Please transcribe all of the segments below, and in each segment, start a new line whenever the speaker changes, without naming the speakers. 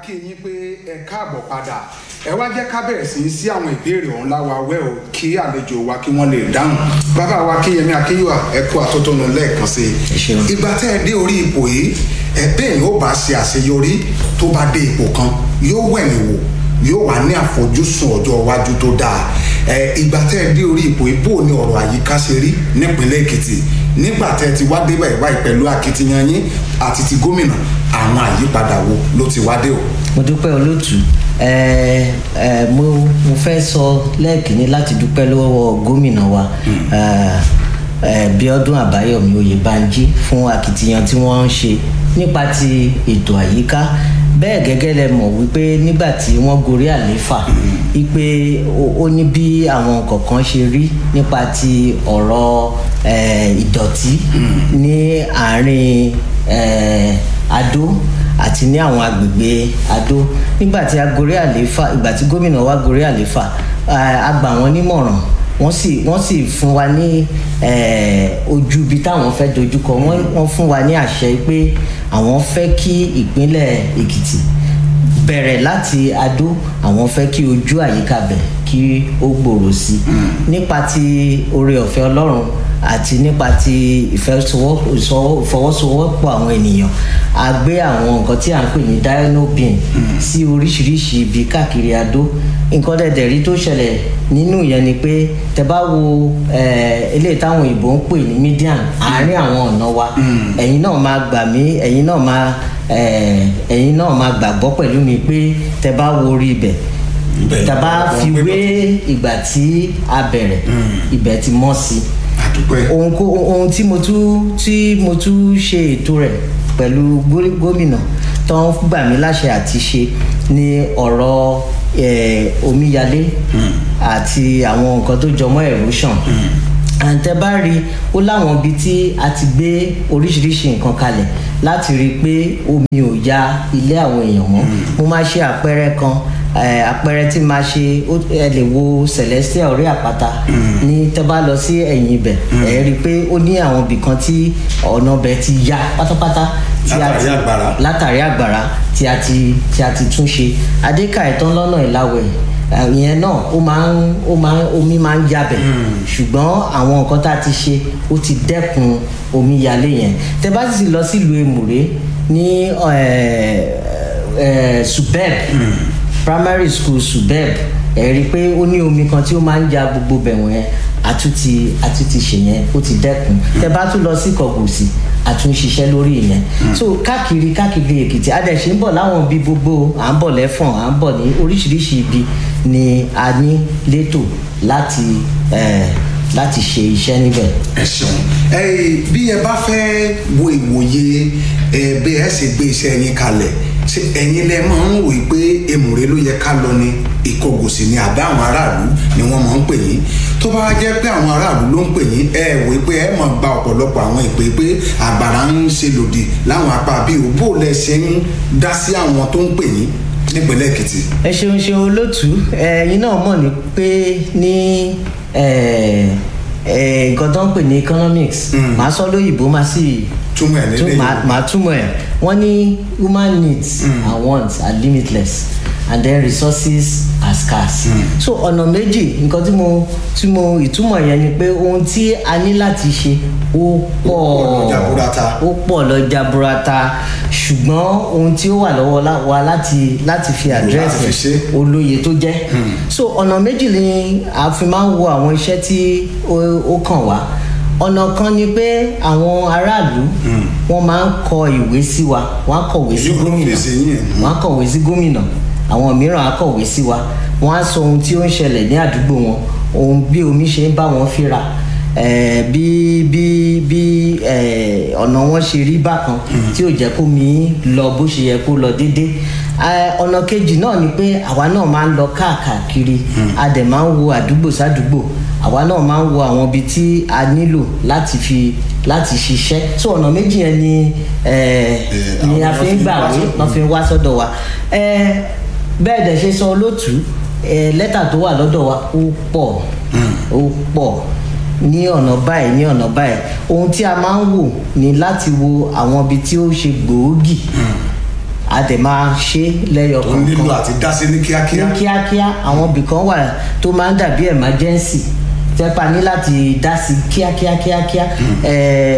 kí yín pé ẹ káàbọ̀ padà ẹ wá jẹ́ ká bẹ̀rẹ̀ sí í sí àwọn ìbéèrè ọ̀hún láwa wẹ́ o kí àlejò wa kí wọ́n lè dáhùn bàbá wa Kíyẹmí Akínyìwá ẹ kú àtótónu lẹ́ẹ̀kan sí
Ẹ
i
ṣeun.
ìgbà tẹ́ ẹ dé orí ipò yìí ẹ bẹ́ẹ̀ ni ó bá ṣe àṣeyọrí tó bá dé ipò kan yóò wẹ̀yìn wò yóò wà ní àfojúsùn ọjọ́ iwájú tó dáa ẹ ìgbà tẹ́ ẹ dé orí ipò yìí bó ni ọ̀rọ̀ àyíká ṣe rí nípínlẹ̀ Èkìtì nígbà tẹ́ ẹ ti wá dé báyìí báyìí pẹ̀lú akitiyan yín àti ti gómìnà àwọn àyípadà wo ló ti wá dé o.
mo dúpẹ́ olóòtú ẹ ẹ mo mo fẹ́ sọ lẹ́ẹ̀kínní láti dúpẹ́ lọ́wọ́ gómìnà wa ẹ, ẹ, Bíọ́dún Àbáyọ̀mí Oyèbánjí fún akitiyan tí wọ́n ń ṣe nípa ti ètò àyíká bẹ́ẹ̀ gẹ́gẹ́ lẹ mọ̀ wípé nígbà tí wọ́n gorí àlééfà wípé ó- ó ní bí àwọn kọ̀ọ̀kan ṣe rí nípa ti ọ̀rọ̀ ẹ, ìdọ̀tí ní àárín ẹ, Adó àti ní àwọn agbègbè Adó nígbà tí a gorí àlééfà ìgbà tí gómìnà wa gorí àlééfà eh, a gbà wọ́n nímọ̀ràn wọ́n sì wọ́n sì fún wa ní eh, ojú ibi táwọn fẹ́ dojúkọ wọ́n wọ́n fún wa ní àṣẹ pé àwọn fẹ́ kí ìpínlẹ̀ Èkìtì bẹ̀rẹ̀ láti Adó àwọn fẹ́ kí ojú àyíká bẹ̀ kí ó gbòòrò sí i nípa ti oore ọ̀fẹ́ Ọlọ́run àti nípa ti ìfẹsowọ́- ìsọwọ́- ìfọwọ́sowọ́pọ̀ àwọn ènìyàn a gbé àwọn nǹkan tí à ń pè ní dynopin sí oríṣiríṣi ibi káàkiri Adó nǹkan dẹ̀dẹ̀ rí tó ṣẹlẹ̀ nínú ìyẹn ni pé tẹ bá wo eh, eléyìí táwọn òyìnbó ń pè ní median àárín àwọn ọ̀nà wa ẹ̀yin náà máa gbà mí ẹ̀yin náà máa eh, ẹ̀yin náà máa gbàgbọ́ pẹ̀lú mi pé tẹ bá wo orí ibẹ̀
Ibẹ̀
tàbá
wọ́n
fi
gbé
wé ìgbà tí a bẹ̀rẹ̀ ibẹ̀ ti mọ́ sí i
àdúpẹ́
ohun kó ohun tí mo tún tí mo tún ṣe ètò rẹ̀ pẹ̀lú gó- gómìnà tó ń gbà mí láṣẹ àti ṣe ni ọ̀rọ̀ eh, omíyalé àti àwọn nǹkan tó jọmọ́ erosion àǹtẹ bá rí ó láwọn ibi tí a ti gbé oríṣiríṣi nǹkan kalẹ̀ láti rí i pé omi ò ya ilé àwọn èèyàn mọ́ mo máa ṣe àpẹẹrẹ kan eh, àpẹẹrẹ tí máa ṣe ó- ẹ lè wo celestial orí àpáta ní tẹ́ bá lọ sí ẹ̀yìn ibẹ̀ ẹ rí i pé ó ní àwọn ibì kan tí ọ̀nà ibẹ̀ ti ya pátápátá tí a
Látàrí
ti-
àgbàrá.
látàrí àgbàrá tí a ti tí a ti tún ṣe adéka ìtàn lọ́nà ìlàwẹ̀ eh, ìyẹn náà ó máa ń ó máa ń omi máa ń yabẹ̀ ṣùgbọ́n àwọn nǹkan tá a ti ṣe ó ti dẹ́kun omi yalé yẹn tẹ́ bá sì lọ sílùú èmùrè ní eh, eh, subeb primary school subeb ẹ rí i pé ó ní omi kan tí ó máa ń ja gbogbo bẹ̀wọ̀n yẹn àtúntì àtúntì ṣe yẹn ó ti dẹ́kun tẹ́ bá tún lọ sí kọ̀gùsì àtúnṣiṣẹ́ lórí ìyẹn so káàkiri káàkiri èkìtì adẹ̀ṣe ń bọ̀ láwọn ibi gbogbo à ń bọ̀ lẹ́fọ̀n à ń bọ̀ ní oríṣiríṣi ibi ni a ní létò láti eh, láti ṣe iṣẹ́ níbẹ̀.
ẹ ṣeun ẹ bí ẹ bá fẹ́ wo ìwòye ẹ bí ẹ ṣe gbé iṣẹ́ yín kalẹ̀ ṣé ẹ̀yin lẹ máa ń wòye pé èmùrè ló yẹ ká lọ ní ìkọgòsì ni àbí àwọn aráàlú ni wọ́n máa ń pè yín tó bá jẹ́ pé àwọn aráàlú ló ń pè yín ẹ wòye pé ẹ máa gba ọ̀pọ̀lọpọ̀ àwọn ìpè pé àgbàrá ń ṣe lòdì láwọn apá bíi òbó lẹ ṣe ń dá sí àwọn tó ń pè yín nípínlẹ̀ Èkìtì.
ẹ ṣeun ṣeun olótú ẹ̀yin náà mọ̀ ní pé ní eh, eh, nǹkan tó ń pè ní economics màá sọ lóyìnbó máa sì
túmọ̀ ẹ̀
tún
lédè
màá
Yorùbá.
màá túmọ̀ ẹ̀ wọ́n ní human needs and wants are limitless and then resources are scarce. so ọ̀nà méjì nǹkan tí mo tí mo ìtumọ̀ yẹn ni pé ohun tí a ní láti ṣe ó pọ̀
pọ̀ lọ jaburata.
ó pọ̀ lọ jaburata ṣùgbọ́n ohun tí ó wà lọ́wọ́ lá- wa láti láti fi
fi
àdírẹ́sì
ṣe.
olóye tó jẹ́ so ọ̀nà méjì ni a fi máa ń wo àwọn iṣẹ́ tí ó ó kàn wá ọ̀nà kan ni pé àwọn aráàlú wọ́n máa ń kọ ìwé sí wa wọ́n á kọ̀wé sí
Èyí ò ló
gómìnà
fèsì yín ẹ̀.
wọ́n á kọ̀wé sí gómìnà àwọn mìíràn á kọ̀wé sí wa wọ́n á sọ ohun tí ó ń ṣẹlẹ̀ ní àdúgbò wọn ohun bí omi ṣe ń bá wọn fínra eh, bí bí bí eh, ọ̀nà wọn ṣe rí bákan tí ò jẹ́ kó mi lọ bó ṣe yẹ kó lọ déédéé Eh, ọ̀nà kejì náà ni pé àwa náà máa ń lọ káàkiri a dẹ̀ máa ń wo àdúgbò sádùúgbò àwa náà máa ń wo àwọn ibi tí a nílò láti fi láti ṣiṣẹ́ so ọ̀nà méjì yẹn ni eh, ni a
àwọn
fi ń
lọ fi
gbà
wá
wé
sọ́dọ̀.
lọ́ fi ń wá sọ́dọ̀ wa Eh, bẹ́ẹ̀ dẹ̀ ṣe sọ olóòtú eh, lẹ́tà tó wà lọ́dọ̀ wa ó pọ̀ ó pọ̀ ní ọ̀nà báyìí ní ọ̀nà báyìí ohun tí a máa ń wò ni láti wo àwọn ibi tí ó ṣe gbòógì a dẹ̀ máa ṣe lẹ́yọ
ó nílò
kọ̀ọ̀kan
àti dásí ní kíákíá
ní kíákíá àwọn ibìkan wà tó máa ń dàbí emergency tẹ́pà ní láti dá sí kíákíá kíákíá ẹ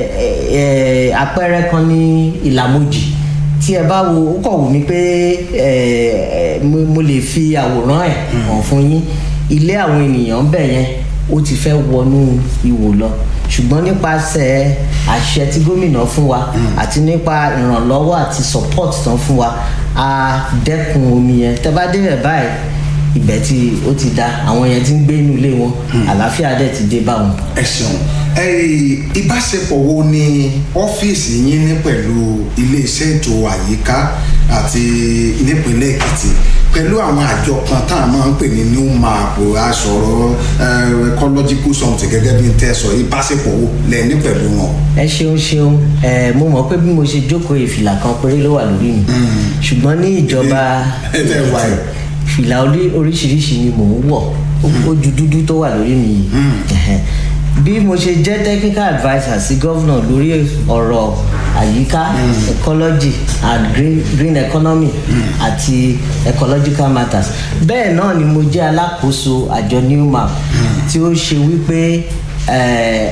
ẹ àpẹẹrẹ kan ní ìlàmójì tí ẹ bá wo ó kọ̀ wù mí pé ẹ ẹ mo mo lè fi àwòrán ẹ̀ hàn fún yín ilé àwọn ènìyàn bẹ̀ yẹn ó ti fẹ́ wọnú ìwò lọ ṣùgbọ́n nípasẹ̀ àṣẹ tí gómìnà fún wa àti nípa ìrànlọ́wọ́ àti support tán fún wa a dẹ́kun omi yẹn tẹ́ bá débẹ̀ báyìí ibẹ̀ tí ó ti da àwọn yẹn ti ń gbé inú ilé wọn àlàáfíà dẹ̀ ti dé bá wọn.
ẹ ṣeun ẹ ìbáṣepọ̀ wo ni ọ́fíìsì yín ní pẹ̀lú iléeṣẹ́ ètò àyíká àti nípínlẹ̀ èkìtì pẹ̀lú àwọn àjọ kan tá a máa ń pè ní new map aṣọ̀rọ̀ ecological something gẹ́gẹ́ bí n tẹ́ sọ ìbáṣepọ̀ wo lẹ ní pẹ̀lú wọn.
ẹ ṣeun ṣeun ẹ mo mọ̀ pé bí mo ṣe jókòó ìfìlà kan péré ló wà lórí mi ṣùgbọ́n ní ìjọba
ẹ tẹ́ wà yìí.
fìlà orí- oríṣiríṣi ni mò ń wọ̀ ó ju dúdú tó wà lórí mi yìí Ẹhẹn. bí mo ṣe jẹ́ technical adviser sí gọ́vnà lórí ọ̀rọ̀ àyíká ecology and green, green economy àti ecological matters bẹ́ẹ̀ náà ni mo jẹ́ alákòóso àjọ newmap tí ó ṣe wípé eh,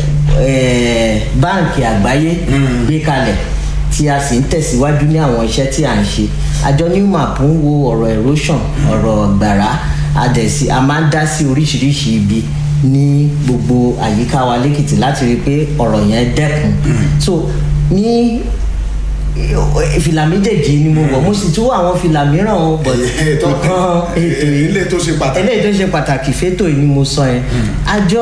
eh, báǹkì àgbáyé gbé kalẹ̀ tí a sì ń tẹ̀síwájú ní àwọn iṣẹ́ tí à ń ṣe àjọ newmap ń wo ọ̀rọ̀ erosion ọ̀rọ̀ gbàrà adẹ̀sí a máa ń dá sí oríṣiríṣi ibi ní gbogbo àyíká wa lẹ́kìtì láti rí i pé ọ̀rọ̀ yẹn dẹ́kun so ní fìlà méjèèjì ni mo wọ̀ mo sì tún wọ àwọn fìlà mìíràn o but
Èyí tó-
nǹkan ètò yìí
ilé tó ṣe pàtàkì.
eléyìí tó ṣe pàtàkì fétò yìí ni mo sọ yẹn àjọ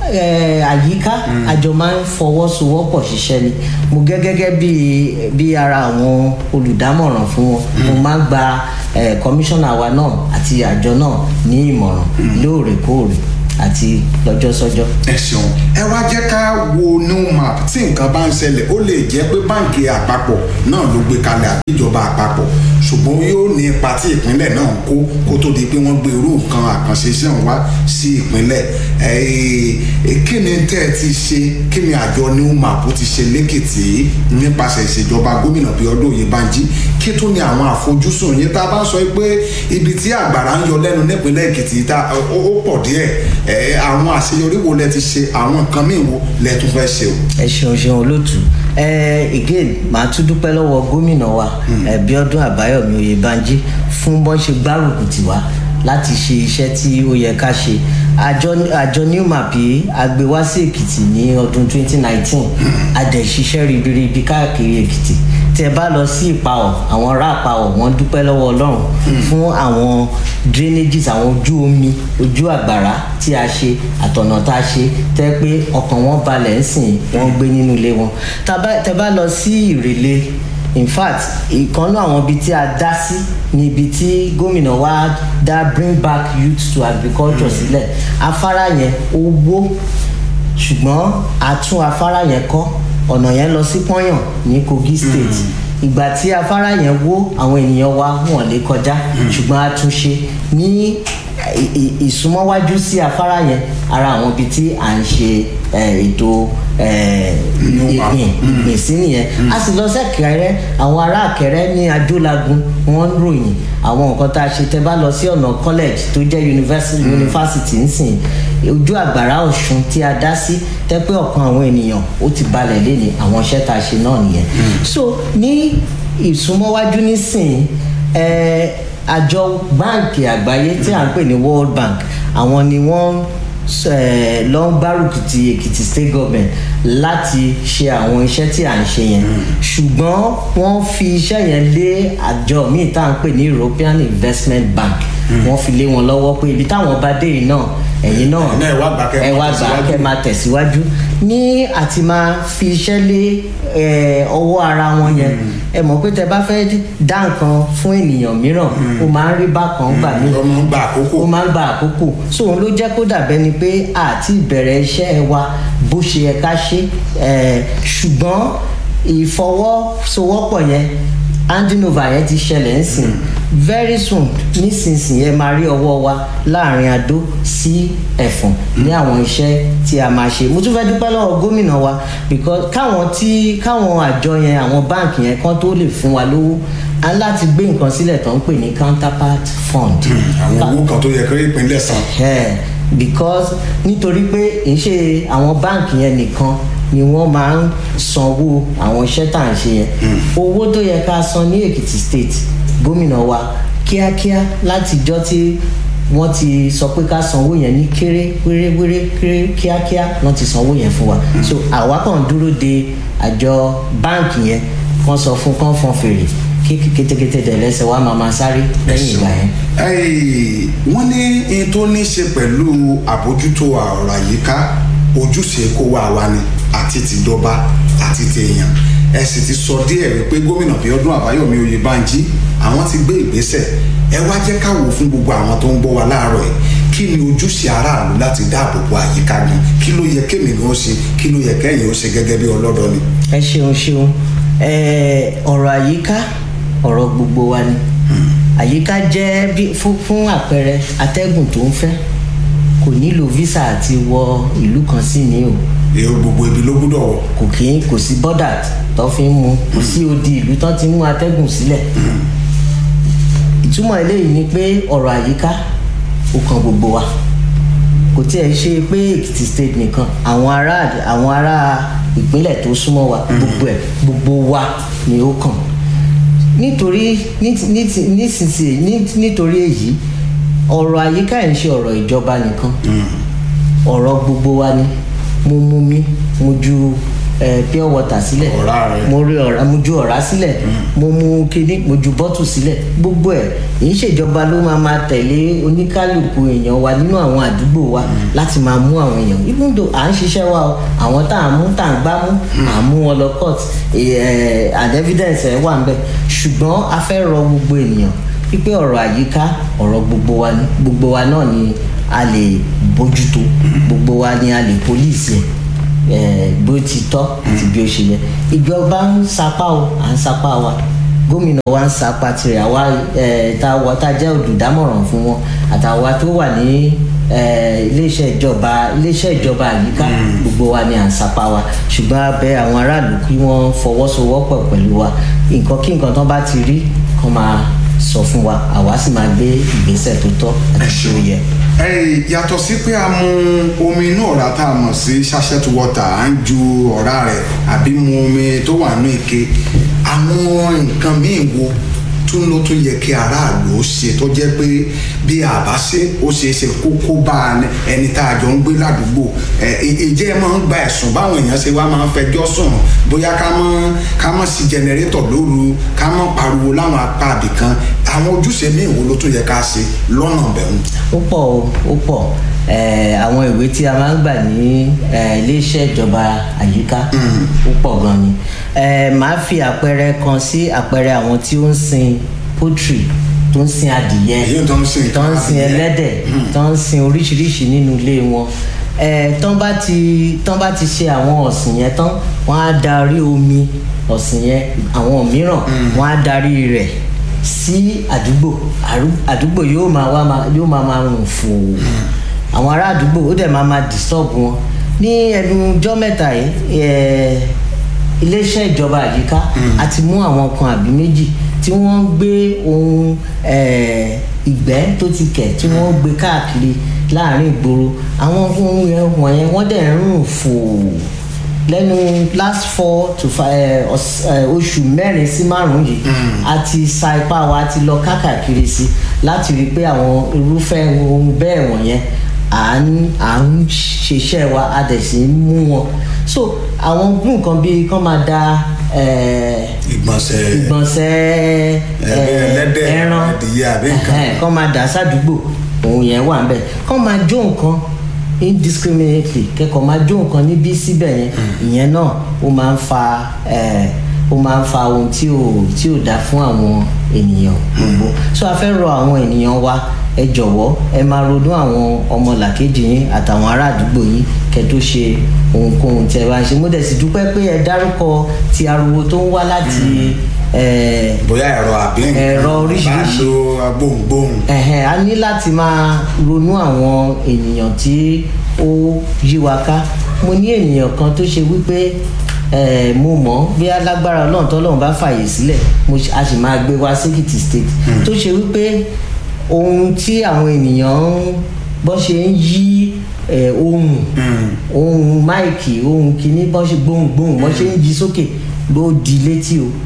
eh, àyíká àjọ máa ń fọwọ́sowọ́pọ̀ ṣiṣẹ́ ni mo gẹ́ gẹ́gẹ́ bí bí ara àwọn olùdámọ̀ràn fún wọn mo máa ń gba eh, kọmíṣánná wa náà àti àjọ náà ní ìmọ̀ràn lóòrèkóòrè àti lọ́jọ́sọ́jọ́.
ẹ ṣeun ẹ wá jẹ́ ká wo new map tí nǹkan bá ń ṣẹlẹ̀ ó lè jẹ́ pé báǹkì àpapọ̀ náà ló gbé kalẹ̀ àbí ìjọba àpapọ̀ ṣùgbọ́n yóò ní ipa tí ìpínlẹ̀ náà ń kó kó tó di pé wọ́n gbé irú nǹkan àkànṣe iṣẹ́ wọn wá sí ìpínlẹ̀ ẹ ẹ, kí ni tẹ́ ẹ ti ṣe kí ni àjọ new map ti ṣe lẹ́kìtì nípasẹ̀ ìṣèjọba gómìnà Bíọ́dún Oyèbánjí kí tó ní àwọn àfojúsùn yín tá a bá sọ pé ibi tí àgbàrá ń yọ lẹ́nu nípínlẹ̀ Èkìtì tá ó ó pọ̀ díẹ̀ ẹ àwọn àṣeyọrí wo lẹ ti ṣe àwọn nǹkan míì wo lẹ tún fẹ́ ṣe o.
ẹ ṣeun ṣeun olóòtú ẹ again màá tún dúpẹ́ lọ́wọ́ gómìnà wa ẹ Bíọ́dún Àbáyọ̀mí Oyèbánjí fún bọ́n ṣe gbárùkù tì wá láti ṣe iṣẹ́ tí ó yẹ ká ṣe àjọ àjọ newmap yìí a gbé wá sí Èkìtì ní ọdún 2019 a dẹ̀ ṣiṣẹ́ ribiribi káàkiri Èkìtì tí ẹ bá lọ sí ìpawọ̀ àwọn ará ìpawọ̀ wọ́n dúpẹ́ lọ́wọ́ Ọlọ́run fún àwọn drainages àwọn ojú omi ojú àgbàrá tí a ṣe àtọ̀nà tá a ṣe tẹ́ pé ọkàn wọn balẹ̀ ń sìn wọ́n gbé nínú ilé wọn Tá bá- tẹ́ bá lọ sí ìrèlè in fact ìkànnú àwọn ibi tí a dá sí ni ibi tí gómìnà wa dá bring back youth to agriculture sílẹ̀ afárá yẹn ó wó ṣùgbọ́n a tún afárá yẹn kọ́ ọ̀nà yẹn lọ sí pọ́yàn ní Kogi state ìgbà tí afárá yẹn wó àwọn ènìyàn wa wọn lè kọjá ṣùgbọ́n a tún ṣe ní ì- ì- ìsúnmọ́wájú sí afárá yẹn ara àwọn ibi tí à ń ṣe eh, ètò eh, ìgbìn ìgbìn sí nìyẹn a sì lọ sẹ́kẹ̀rẹ́ àwọn ará àkẹrẹ́ ní adúlágún wọ́n ń ròyìn àwọn nǹkan tá a ṣe tẹ́ bá lọ sí ọ̀nà college tó jẹ́ university university nsìn ojú àgbàrá ọ̀ṣun tí a dá sí tẹ́ pé ọ̀kan àwọn ènìyàn ó ti balẹ̀ léni àwọn iṣẹ́ tá a ṣe náà nìyẹn so ní ìsúnmọ́wájú nísìn ẹ àjọ báǹkì àgbáyé tí à ń pè ní world bank àwọn ni wọ́n eh, lọ ń gbárùkù ti èkìtì state government láti ṣe àwọn iṣẹ́ tí à ń ṣe yẹn ṣùgbọ́n wọ́n fi iṣẹ́ yẹn lé àjọ míì tá à ń pè ní european investment bank wọ́n fi lé wọn lọ́wọ́ pé ibi táwọn bá dé yìí náà ẹ̀yin náà
Ẹ̀yin náà ẹ wá gbà kẹ́ ẹ
ẹ
máa
wá gbà
tẹ̀síwájú.
kẹ́ máa tẹ̀síwájú ní àti máa fi iṣẹ́ lé eh, ọwọ́ ara wọn yẹn ẹ mọ̀ pé tẹ bá fẹ́ dá nǹkan fún ènìyàn mìíràn ó máa ń rí bákan gbà mí
ọmọ ń gba àkókò.
ó máa ń gba àkókò so òun ló jẹ́ kó dàbẹ́ ni pé àti ìbẹ̀rẹ̀ iṣẹ́ wa bó ṣe yẹ ká ṣe eh, ṣùgbọ́n ìfọwọ́sowọ́pọ̀ yẹn handing over yẹn ti ṣẹlẹ̀ ń sìn very soon nísinsìnyí ẹ máa rí ọwọ́ wa láàrin adó sí ẹ̀fọ̀n ní àwọn iṣẹ́ tí a máa ṣe mo tún fẹ́ dúpẹ́ lọ́wọ́ gómìnà wa because káwọn tí káwọn àjọ yẹn àwọn báǹkì yẹn kan tó lè fún wa lówó a ní láti gbé nǹkan sílẹ̀ tó ń pè ní counterpart fund.
àwọn owó kan tó yẹ kí ìpínlẹ̀ san.
Yeah, because nítorí pé kì í ṣe àwọn báǹkì yẹn nìkan ni wọ́n máa ń sanwó àwọn iṣẹ́ tá à ń ṣe yẹn owó tó yẹ ká san ní èkìtì state gómìnà wa kíákíá látijọ́ tí wọ́n ti sọ pé ká sanwó yẹn ní kéré wéré wéré kéré kíákíá wọ́n ti sanwó yẹn fún wa so àwa kàn dúró de àjọ báǹkì yẹn wọ́n sọ fún kán fọn fèrè kí kétékété dẹ̀ lẹ́sẹ̀ wá máa máa sáré lẹ́yìn ìgbà yẹn.
Ẹ́ẹ̀, wọ́n ní in tó ní ṣe pẹ̀lú àbójútó ọ̀rọ̀ àyíká ojúṣe kó wá wa ni àti tìjọba àti tèèyàn ẹ sì ti sọ díẹ̀ wípé gómìnà Bíọ́dún Àbáyọ̀mí Oyèbánjí àwọn ti gbé ìgbésẹ̀ ẹ wá jẹ́ ká wò fún gbogbo àwọn tó ń gbọ́ wa láàárọ̀ ẹ̀ kí ni ojúṣe aráàlú láti dáàbò bo àyíká gan kí ló yẹ kémi gan ó ṣe kí ló yẹ kẹ́yìn ó ṣe gẹ́gẹ́ bí ọlọ́dọ̀ ni.
ẹ ṣeun ṣeun ẹ ọ̀rọ̀ àyíká ọ̀rọ̀ gbogbo wa ni àyíká jẹ́ bí fún fún àpẹẹrẹ atẹ́gùn tó ń fẹ́ kò nílò visa àti wọ ìlú kan sí ní o
èrò gbogbo ibi ló gbúdọ̀ wọ̀.
kò kí n kò sí bọ́dà tó fi ń mu kò sí odi ìlú tó ti ń mú atẹ́gùn sílẹ̀ ìtumọ̀ eléyìí ni pé ọ̀rọ̀ àyíká ó kan gbogbo wa kò tiẹ̀ ṣe pé Èkìtì state nìkan àwọn ará àwọn ará ìpínlẹ̀ tó súnmọ́ wa gbogbo ẹ̀ gbogbo wa ni ó kàn nítorí ní- ní- nísinsìnyí ní- nítorí èyí ọ̀rọ̀ àyíká ẹ̀ ń ṣe ọ̀rọ̀ ìjọba nìkan ọ̀rọ̀ gbogbo wa ni mo mú mi mo ju eh, pure water sílẹ̀
Ọ̀rá rẹ̀.
mo rí ọ̀rá mo ju ọ̀rá sílẹ̀ mo mú kíní mo ju bọ́tù sílẹ̀ gbogbo ẹ̀ èyí ṣèjọba ló máa máa tẹ̀lé oníkálukú èèyàn wa nínú àwọn àdúgbò wa láti máa mú àwọn èèyàn even though à ń ṣiṣẹ́ wa o àwọn tá à ń mú tá à ń gbá mú à ń mú wọn lọ court eh, and evidence ẹ̀ wà ń bẹ̀ ṣùgbọ́n a fẹ́ rọ gbogbo ènìyàn wípé ọ̀rọ̀ àyíká ọ̀rọ̀ gbogbo wa ni gbogbo wa náà ni a lè bójútó gbogbo wa ni a lè pólíìsì ẹ̀ eh, bó ti tọ́ àti bí ó ṣe yẹ ìjọba ń sapá o à ń sapá wa gómìnà wa ń sapá tirẹ̀ àwa eh, tá a wọ tá a jẹ́ olùdámọ̀ràn fún wọn àtàwa tó wà ní eh, iléeṣẹ́ ìjọba iléeṣẹ́ ìjọba àyíká gbogbo wa ni à ń sapá wa ṣùgbọ́n a bẹ̀ àwọn aráàlú kí wọ́n fọwọ́sowọ́pọ̀ pẹ̀lú wa nǹkan kí nǹkan tán bá ti rí kán máa sọ fún wa àwa sì máa gbé ìgbésẹ̀ tó tọ́ àti tí ó yẹ.
Ẹ yàtọ̀ sí pé a mu omi inú ọ̀rá tá a mọ̀ sí sachet water à ń ju ọ̀rá rẹ̀ àbí mu omi tó wà ní ike àwọn nǹkan míì wo tún ló tún yẹ kí aráàlú ó ṣe tó jẹ́ pé bí a bá ṣe ó ṣeé ṣe kó kó bá a ní- ẹni tá a jọ ń gbé ládùúgbò ẹ ì- ìjẹ́ ẹ máa ń gba ẹ̀sùn báwọn èèyàn ṣe wá máa ń fẹjọ́ sùn bóyá ká mọ́ ká mọ́ sí jẹnẹrétọ̀ lóru ká mọ́ pariwo láwọn apá àbìkan àwọn ojúṣe míì wo ló tún yẹ ká ṣe lọ́nà bẹ̀rù.
ó pọ̀ o ó pọ̀ Eh, àwọn ìwé tí a máa ń gbà ní eh, iléeṣẹ́ ìjọba àyíká ó pọ̀ gan ni Eh, màá fi àpẹẹrẹ kan sí àpẹẹrẹ àwọn tí ó ń sin poultry tó ń sin adìyẹ
Èyí tó ń sin
tó ń sin
adìyẹ.
ẹlẹ́dẹ̀ tó ń sin oríṣiríṣi nínú ilé wọn Eh, tán bá ti tán bá ti ṣe àwọn ọ̀sìn yẹn tán wọ́n á darí omi ọ̀sìn yẹn àwọn mìíràn wọ́n á darí rẹ̀ sí àdúgbò Àrú- àdúgbò yóò máa wá máa yóò máa máa rùn fò àwọn ará àdúgbò ó dẹ̀ máa máa disturb wọn ní ẹnu ọjọ́ mẹ́ta yìí eh, iléeṣẹ́ ìjọba àyíká àti mú àwọn kan àbí méjì tí wọ́n ń gbé ohun eh, ìgbẹ́ tó ti kẹ̀ tí wọ́n ń gbé káàkiri láàrin ìgboro àwọn ohun yẹn wọ̀nyẹn wọ́n dẹ̀ ń rùn fò lẹ́nu last four to five oṣù mẹ́rin sí márùn-ún yìí a ti sa ipá wa a ti lọ káàkiri sí láti rí i pé àwọn irúfẹ́ ohun bẹ́ẹ̀ wọ̀nyẹn à ń à ń ṣiṣẹ́ wa a dẹ̀ sì ń mú wọn so àwọn nǹkan bíi kán máa da eh,
ìgbọ̀nsẹ̀
ìgbọ̀nsẹ̀
Ẹ̀bẹ̀ ẹlẹ́dẹ̀,
ẹran
adìyẹ àbí nǹkan.
ẹ̀hẹ́n, kán máa dà sádùúgbò òun yẹn wà ńbẹ̀ kán máa jó nǹkan indiscriminately kẹ́kọ̀ọ́ máa jó nǹkan níbí síbẹ̀ yẹn ìyẹn náà ó máa ń fa eh, ó máa ń fa ohun tí ò tí ò dá fún àwọn ènìyàn gbogbo so a fẹ́ rọ àwọn ènìyàn wa ẹ jọ̀wọ́ ẹ máa ronú àwọn ọmọlàkejì yín àtàwọn ará àdúgbò yín kẹ́ tó ṣe ohunkóhun tí ẹ bá ń ṣe mo dẹ̀ sì dúpẹ́ pé ẹ dárúkọ ti ariwo tó ń wá láti eh,
bóyá ẹ̀rọ àbí nǹkan
Ẹ̀rọ oríṣiríṣi.
bá lo agbóhùngbóhùn
ẹ̀hẹ̀n, a ní láti máa ronú àwọn ènìyàn tí ó yí wa ká mo ní ènìyàn kan tó ṣe wípé eh, mo mọ̀ bí alágbára ọlọ́run tọ́lọ́run bá fàyè sílẹ̀ mo ṣe- a sì máa gbé wá sékìtì state tó ṣe wípé ohun tí àwọn ènìyàn ń bọ́ ṣe ń yí eh, ohun ohun máìkì ohun kìíní bọ́ ṣe gbóhùngbóhùn bọ́ ṣe ń yí sókè ló di létí o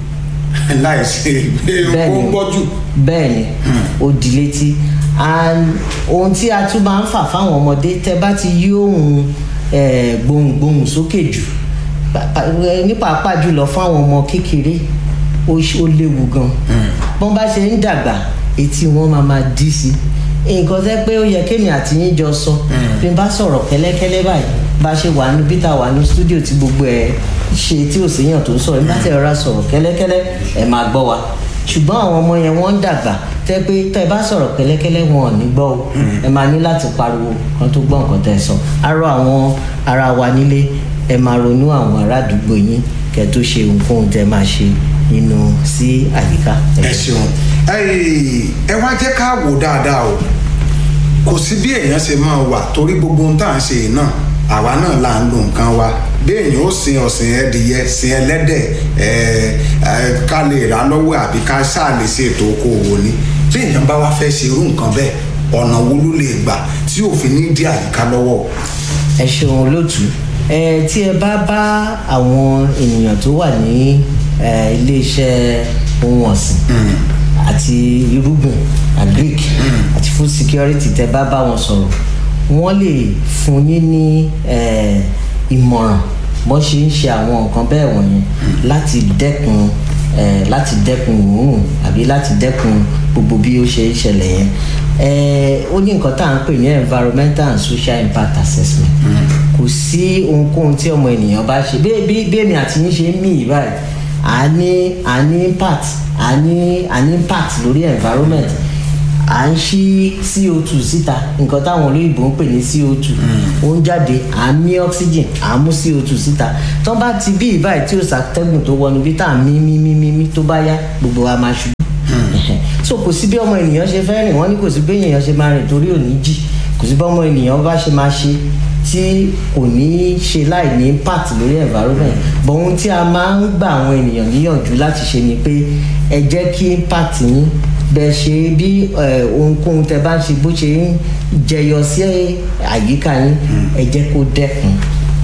láìsí pé ó
bẹ́ẹ̀ni
gbọ́jú
bẹ́ẹ̀ni ó di létí and ohun tí a tún máa ń fà fáwọn ọmọdé tẹ bá ti yí ohun eh, gbohùngbohùn sókè jù pa- pa- eh, ní pàápàá jùlọ fáwọn ọmọ kékeré ó ṣ- ó léwu gan bọ́n bá ṣe ń dàgbà etí wọn máa máa dí sí i nǹkan tẹ́ pé ó yẹ kémi àti yín jọ sọ bí n bá sọ̀rọ̀ kẹ́lẹ́kẹ́lẹ́ báyìí bá ṣe wà ní bíta wà ní stúdíò tí gbogbo ẹ̀ ṣe tí ò séyàn tó ń sọ̀rọ̀ nígbà tí ẹ rọra sọ̀rọ̀ kẹ́lẹ́kẹ́lẹ́ ẹ̀ máa gbọ́ wa ṣùgbọ́n àwọn ọmọ yẹn wọ́n ń dàgbà tẹ́ pé tẹ́ bá sọ̀rọ̀ kẹ́lẹ́kẹ́lẹ́ wọn ò ní gbọ́ o ẹ máa ní láti pariwo kan tó gbọ́ nǹkan tẹ́ ẹ sọ arọ àwọn ara wa nílé ẹ máa ronú àwọn ará àdúgbò yín kẹ́ tó ṣe ohunkóhun tẹ́ máa ṣe nínú sí àyíká.
ẹ ṣeun Ẹ́ẹ̀, ẹ wá jẹ́ ká wò dáadáa o kò sí bí èèyàn ṣe máa wà torí gbogbo ohun tá à ń ṣe yìí náà àwa náà là ń lo nǹkan wa bí èèyàn ó sin ọ̀sìn ẹdìyẹ sin ẹlẹ́dẹ̀ ẹ̀ ẹ̀ ká lè rà lọ́wọ́ àbí ká ṣáà lè ṣe ètò okòwò ni bí èèyàn bá wá fẹ́ ṣe irú nǹkan bẹ́ẹ̀ ọ̀nà wo ló lè gbà tí òfin ní dí àyíká lọ́wọ́ o.
ẹ ṣeun olóòtú ẹ tí ẹ bá bá àwọn ènìyàn tó wà ní ẹ, iléeṣẹ́ ohun ọ̀sìn àti irúgbìn agric àti food security tẹ bá bá wọn sọ̀rọ̀ wọ́n lè fún yín ní ẹ, ìmọ̀ràn bó ṣe ń ṣe àwọn nǹkan bẹ́ẹ̀ wọ̀nyẹn láti dẹ́kun ẹ, láti dẹ́kun òórùn àbí láti dẹ́kun gbogbo bí ó ṣe ń ṣẹlẹ̀ yẹn ẹ, ó ní nǹkan tá à ń pè ní environmental and social impact assessment kò sí ohunkóhun tí ọmọ ènìyàn bá ṣe bí bí bí èmi àti yín ṣe ń mí yìí báyìí à ní à ní impact à ní à ní impact lórí environment à ń ṣí co2 síta nǹkan táwọn olóyìnbó ń pè ní co2 ó ń jáde à ń mí oxygen à ń mú co2 síta tó bá ti bí ìbáyìí tí ó ṣàtẹ́gùn tó wọnú bí tá à ń mí mí mí mí mí tó bá yá gbogbo wa máa ṣubú so kò sí bí ọmọ ènìyàn ṣe fẹ́ rìn wọ́n ní kò sí bí ènìyàn ṣe máa rìn torí òní jì kò sí bí ọmọ ènìyàn bá ṣe máa ṣe tí kò ní ṣe láì ní impact lórí environment but ohun tí a máa ń gba àwọn ènìyàn níyànjú láti ṣe ni pé ẹ jẹ́ kí impact yín bẹ ṣe bí eh, ohunkóhun tẹ bá ń ṣe bó ṣe ń jẹyọ sí àyíká yín ẹ jẹ́ kó dẹ́kun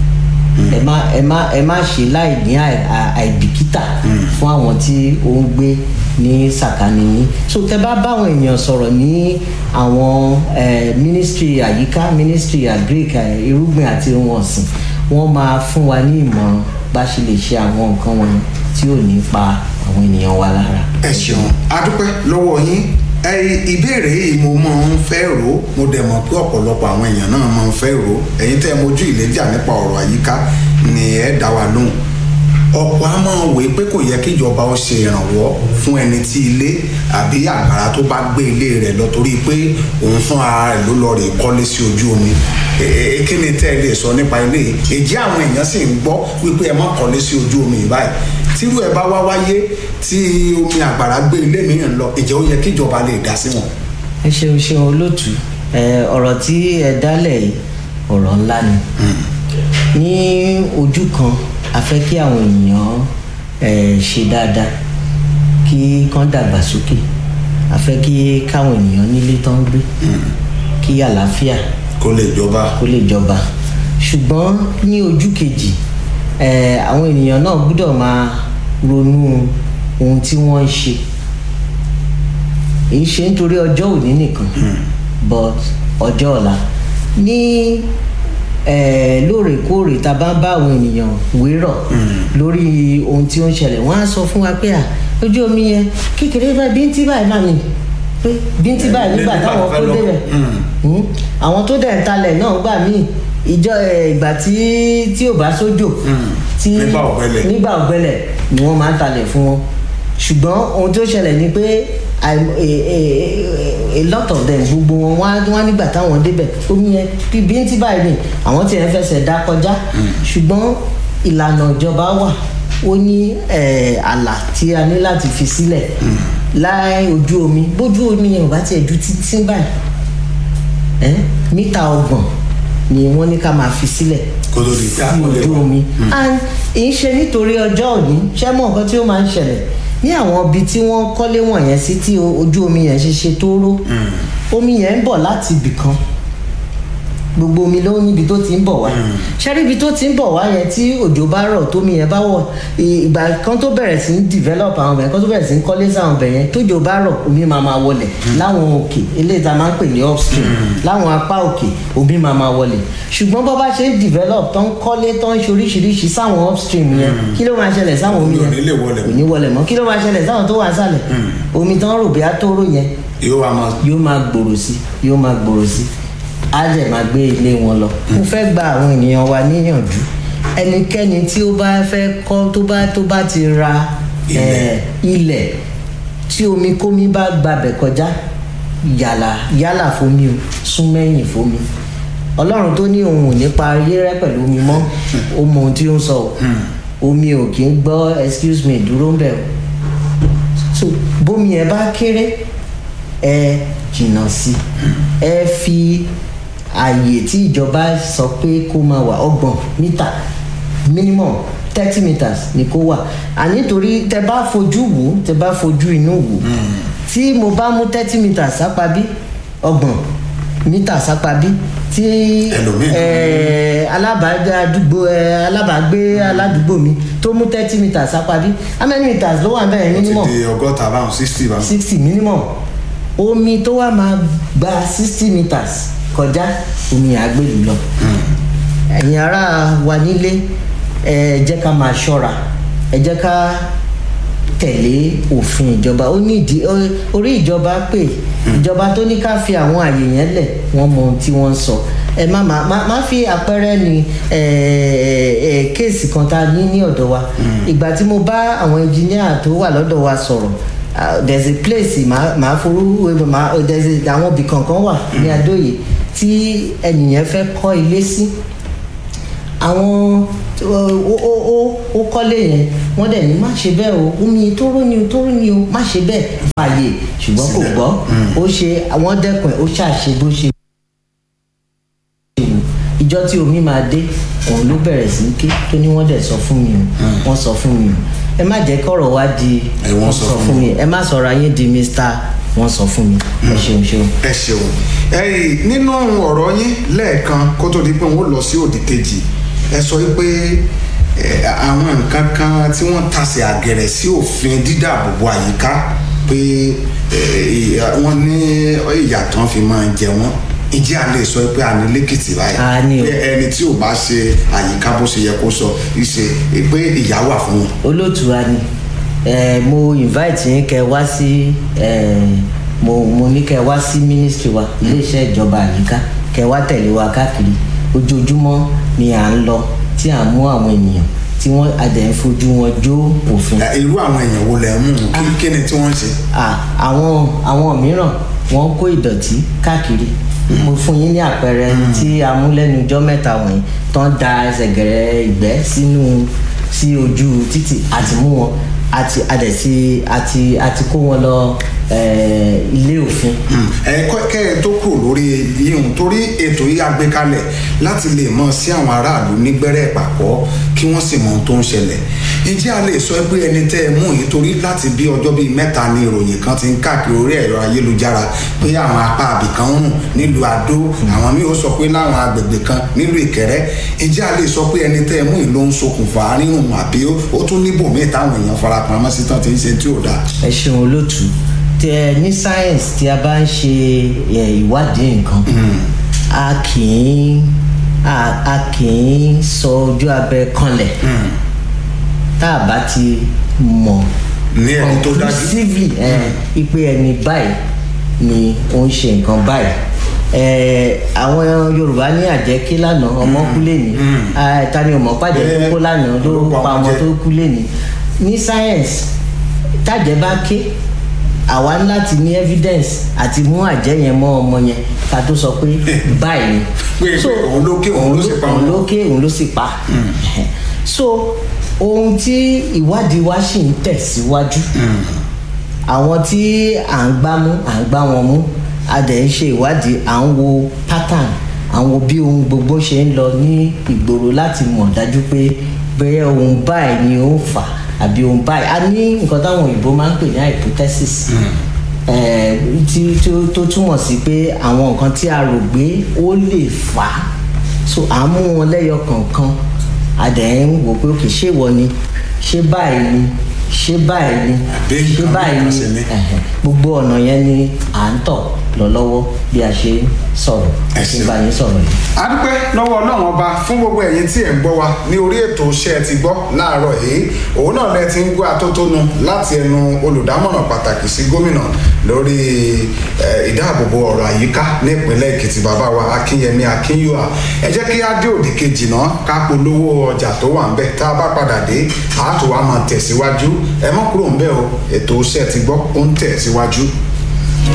ẹ má ẹ má ẹ má ṣe láì ní àì- à- àìbìkítà fún àwọn tí ó ń gbé ní sàkání yín so tẹ bá báwọn èèyàn sọ̀rọ̀ ní àwọn eh, ministry àyíká ministry agric eh, irúgbìn àti ohun ọ̀sìn wọ́n máa fún wa ní ìmọ̀ràn bá ṣe lè ṣe àwọn nǹkan wọn tí ò ní pa àwọn ènìyàn wa lára.
ẹ ṣeun adúpẹ́ lọ́wọ́ yín ẹ ìbéèrè yìí mo máa ń fẹ́ rò ó mo dẹ̀ mọ̀ pé ọ̀pọ̀lọpọ̀ àwọn èèyàn náà máa ń fẹ́ rò ó ẹ̀yin tẹ́ ẹ mojú ìlẹ́jà nípa ọ̀rọ̀ àyíká ni ẹ dá wa lóhùn ọ̀pọ̀ á máa wòye pé kò yẹ kí ìjọba ó ṣe ìrànwọ́ fún ẹni tí ilé àbí àgbàrá tó bá gbé ilé rẹ̀ lọ torí pé òun fún ara rẹ̀ ló lọ rè kọ́lé sí ojú omi Ẹ- ẹ- kí ni tẹ́ ẹ lè sọ nípa ilé yìí èjì àwọn èèyàn sì ń gbọ́ wípé ẹ má kọ́lé sí ojú omi yìí báyìí tírú ẹ bá wá wáyé tí omi àgbàrá gbé ilé mìíràn lọ ìjẹ́ ó yẹ kí ìjọba lè dá sí wọn.
ẹ ṣeun ṣeun olóòtú ẹ ọ̀rọ̀ tí ẹ dálẹ̀ yìí ọ̀rọ̀ ńlá ni ní ojú kan a fẹ́ kí àwọn ènìyàn ẹ ṣe dáadáa kí kán dàgbà sókè a fẹ́ kí káwọn ènìyàn nílé tán ń gbé kí àlàáfíà
kó lè jọba.
kó lè jọba ṣùgbọ́n ní ojú kejì ẹ àwọn ènìyàn náà gbọ́dọ̀ máa ronú ohun tí wọ́n ń ṣe èyí ṣe nítorí ọjọ́ òní nìkan but ọjọ́ ọ̀la ní eh, lóòrèkóòrè tá a bá ń bá àwọn ènìyàn wérọ̀ lórí ohun tí ó ń ṣẹlẹ̀ wọ́n á sọ fún wa pé à ojú omi yẹn kékeré báyìí bíntín báyìí máa ní pé bíntín báyìí nígbà
nígbà
táwọn
tó fẹ́
kó
lọ.
débẹ̀ Hmm. àwọn tó dẹ̀ ń talẹ̀ náà gbà míì ìjọ eh, ìgbà tí tí ò bá sójò tí
Nígbà ọ̀gbẹlẹ̀.
nígbà ọ̀gbẹlẹ̀ ni wọ́n máa ń talẹ̀ fún wọn ṣùgbọ́n ohun tó ṣẹlẹ̀ ni pé àìm- a- a- a lot of them gbogbo wọn wá wá nígbà táwọn débẹ̀ omi yẹn bí bí tí báyìí ni àwọn tí yẹn fẹsẹ̀ dá kọjá ṣùgbọ́n ìlànà ìjọba wà ó ní eh, àlà tí a ní láti fi sílẹ̀ láì ojú omi bójú omi yẹn ò bá tiẹ̀ ju títí báyìí ẹ́ mítà ọgbọ̀n ni wọ́n ní ká máa fi sílẹ̀
Kó tó di pé
sí
àkọlé
ojú
wa.
omi and èyí ṣe nítorí ọjọ́ òní ṣé mọ̀ nǹkan tí ó máa ń ṣẹlẹ̀ ní àwọn ibi tí wọ́n kọ́lé wọ̀nyẹn sí tí o- ojú omi yẹn ṣe ṣe tó ró omi yẹn ń bọ̀ láti ibì kan gbogbo omi ló níbi tó ti ń bọ̀ wá ṣẹ́rí ibi tó ti ń bọ̀ wá yẹn tí òjò bá rọ̀ tómi yẹn bá wọ̀ ì- ìgbà kan tó bẹ̀rẹ̀ sí ń develop àwọn ọbẹ̀ kan tó bẹ̀rẹ̀ sí ń kọ́lé sáwọn ọbẹ̀ yẹn tójò bá rọ̀ omi máa máa wọlẹ̀ láwọn òkè eléyìí tá a máa ń pè ní upstream láwọn apá òkè omi máa máa wọlẹ̀ ṣùgbọ́n bó bá ṣe ń develop tó ń kọ́lé tó ń ṣe oríṣiríṣi sáwọn upstream yẹn kí ló máa ṣẹlẹ̀ sáwọn omi
Omi ò
yẹn
ní lè wọlẹ̀
kò ní wọlẹ̀ mọ́ kí ló máa ṣẹlẹ̀ sáwọn tó wà sálẹ̀ omi tó ń rò bí atóró yẹn
yóò wá máa
yóò máa gbòòrò sí yóò máa gbòòrò sí á dẹ̀ máa gbé ilé wọn lọ. mo fẹ́ gba àwọn ènìyàn wa níyànjú ẹnikẹ́ni tí ó bá fẹ́ kọ́ tó bá tó bá ti ra
Ilẹ̀.
eh, ilẹ̀ tí omi kómi bá gbabẹ̀ kọjá yàlà yálà fomi o sún mẹ́yìn fomi ọlọ́run tó ní òun ò ní parí rẹ́ pẹ̀lú omi mọ́ ó mọ ohun tí ó ń sọ o omi ò kì í gbọ́ excuse me dúró ń bẹ̀ o so bómi ẹ bá kéré ẹ jìnnà sí ẹ fi ààyè tí ìjọba sọ pé kó máa wà ọgbọ̀n mítà minimum thirty meters ni kó wà àní torí tẹ bá fojú wò ó, tẹ bá fojú inú wò ó, tí mo bá mú thirty meters sápá bí ọgbọ̀n mítà sápá bí tí
Ẹlòmíì.
ẹ alábàágbé àdúgbò ẹ alábàágbé aládùúgbò mi tó mú thirty meters sápá bí how many meters ló wà bẹ́ẹ̀
ti
minimum
di ọgọ́ta báwọn sixty báwọn.
sixty minimum omi tó wà máa gba sixty meters kọjá omi àgbèlú lọ ẹ̀yin ará wa nílé ẹ jẹ́ ká máa ṣọ́ra ẹ jẹ́ ká tẹ̀lé òfin ìjọba ó ní ìdí ó- orí ìjọba pé ìjọba tó ní ká fi àwọn àyè yẹn lẹ̀ wọ́n mọ ohun tí wọ́n ń sọ ẹ má má má má fi àpẹẹrẹ ní ẹ ẹ kéèsì kan tá a ní ní ọ̀dọ̀ wa ìgbà tí mo bá àwọn ẹnjìníà tó wà lọ́dọ̀ wa sọ̀rọ̀ uh, there's a place màá màá forú màá there's a àwọn ibì kankan wà ní adóye tí ẹnìyẹn fẹ́ kọ́ ilé sí àwọn ó ó ó ó kọ́lé yẹn wọ́n dẹ̀ ní má ṣe bẹ́ẹ̀ o omi tó rú ni o tó rú ni o má ṣe bẹ́ẹ̀ fààyè ṣùgbọ́n kò
Sílẹ̀.
gbọ́ ó ṣe àwọn dẹ́kun ẹ̀ ó ṣàṣe bó ṣe wù ìjọ tí omi máa dé òun ló bẹ̀rẹ̀ sí í ké tó ní wọ́n dẹ̀ sọ fún mi o wọ́n sọ fún mi o ẹ má jẹ́ kọ́rọ̀ wá di
Ẹ, wọ́n sọ fún
mi ẹ má sọ̀rọ̀ ayé di mr wọ́n sọ fún mi ẹ ṣeun ṣeun.
ẹ ṣeun ẹyìn nínú ọ̀rọ̀ yín lẹ́ẹ̀kan kó tó di pé wọ́n lọ sí òdì kejì ẹ sọ pé ẹ, àwọn nǹkan kan tí wọ́n tasẹ̀ àgẹ̀rẹ̀ sí òfin dídàbòbò àyíká pé ẹ, wọ́n ní ìyà tán fi máa jẹ wọ́n ìjẹ́ a lè sọ pé a ní lẹ́kìtì báyìí
A ní o.
pé ẹni tí ò bá ṣe àyíká bó ṣe yẹ kó sọ ìṣe pé ìyà wà fún wọn.
olóòtúra ni ẹ mo invite yín kẹ wá sí ẹ mo mo ní kẹ wá sí ministry wa iléeṣẹ́ ìjọba àyíká kẹ wá tẹ̀lé wa káàkiri ojoojúmọ́ ni à ń lọ tí à ń mú àwọn ènìyàn tí wọ́n adẹ̀ ń fojú wọn jó òfin
Ẹ, irú àwọn èèyàn wo lẹ mú un? kí kí ni tí wọ́n ń ṣe.
à àwọn àwọn mìíràn wọ́n kó ìdọ̀tí káàkiri mo fún yín ní àpẹẹrẹ tí a mú lẹ́nu ijọ́ mẹ́ta wọ̀nyí tán da ẹsẹ̀ gẹ̀rẹ́ ìgbẹ́ sínú sí ojú títì àti mú wọn àti àdẹ̀sí àti àti kó wọn lọ eh, ilé òfin
ẹ kọ́ kẹ́ ẹ tó kù lórí yíyún torí ètò yìí a gbé kalẹ̀ láti lè mọ̀ sí àwọn aráàlú nígbẹ́rẹ́ ìpàkọ́ kí wọ́n sì mọ ohun tó ń ṣẹlẹ̀ ǹjẹ́ a lè sọ pé ẹni tẹ́ ẹ mú yìí torí láti bí ọjọ́ bíi mẹ́ta ni ìròyìn kan ti ń káàkiri orí ẹ̀rọ ayélujára pé àwọn apá àbìkan ń rùn nílùú Adó àwọn míì ó sọ pé láwọn agbègbè kan nílùú Ìkẹrẹ́ ǹjẹ́ a lè sọ pé ẹni tẹ́ ẹ mú yìí ló ń ṣokùnfà rírùn àbí ó- ó tún níbòmíì táwọn èèyàn farapamọ́ sí tán ti ń ṣe tí ò dáa.
ẹ ṣeun olótú tẹ ní science tí a bá ń ṣe ẹ, ìwádìí nǹkan a kì í a a kì í sọ ojú abẹ kanlẹ̀ tá a bá ti mọ̀
Ní ẹni tó dájú.
conclusively ẹ, ipe ẹni báyìí ni ó ń ṣe nǹkan báyìí ẹ, àwọn yorùbá ní àjẹkí lánàá ọmọ kú lẹ́ni ta ni ọmọ pàjẹ́ tó kó lánàá ló
ló pa
pa
ọmọ
ọmọ
jẹ.
tó kú lẹ́ni ní science tájẹ́ bá ké àwa ní láti ní evidence àti mú àjẹ́ yẹn mọ́ ọmọ yẹn ká tó sọ pé báyìí ni.
Pé- pé òun ló ké, òun ló sì pa
òun
ọmọ.
ló ké òun ló sì pa. so ohun tí ìwádìí wa sì ń tẹ̀síwájú àwọn tí à ń gbá mú à ń gbá wọn mú a dẹ̀ ń ṣe ìwádìí à ń wo pattern à ń wo bí ohun gbogbo ṣe ń lọ ní ìgboro láti mọ̀ dájú pé bẹ́ẹ̀ ohun báyìí ni ó ń fà àbí ohun báyìí a ní nǹkan táwọn òyìnbó máa ń pè ní hypothesis eh, tí tó tó túmọ̀ sí pé àwọn nǹkan tí a rò pé ó lè fà á so à ń mú wọn lẹ́yọ kọ̀ọ̀kan a dẹ̀ ń wò pé òkè ṣé ìwọ ni ṣé báyìí ni ṣé báyìí ni
Àbí
ṣé
nǹkan
báyìí
mìíràn
ni
sì ni.
ẹ̀hẹ̀. gbogbo ọ̀nà yẹn ni à ń tọ̀ lọ lọ́wọ́ bí a ṣe ń sọ̀rọ̀
Ẹ
àti
ṣeun.
bá yín sọ̀rọ̀ yìí.
a dúpẹ́ lọ́wọ́ ọlọ́run ọba fún gbogbo ẹ̀yin tí ẹ̀ ń gbọ́ wa ní orí ètò iṣẹ́ ti gbọ́ láàárọ̀ yìí òun náà lẹ ti ń gbọ́ atótónu láti ẹnu olùdámọ̀ràn pàtàkì sí gómìnà lórí eh, ìdáàbòbò ọ̀rọ̀ àyíká ní ìpínlẹ̀ èkìtì bàbá wa akínyẹmí akínyùà ẹ jẹ́ kí á dé òdì kejì náà ká polówó ọjà tó wà ń bẹ̀ tá a bá padà dé a tó wá máa tẹ̀síwájú ẹ mọ́ kúrò ń bẹ̀ o ètò iṣẹ́ ti gbọ́ ó ń tẹ̀síwájú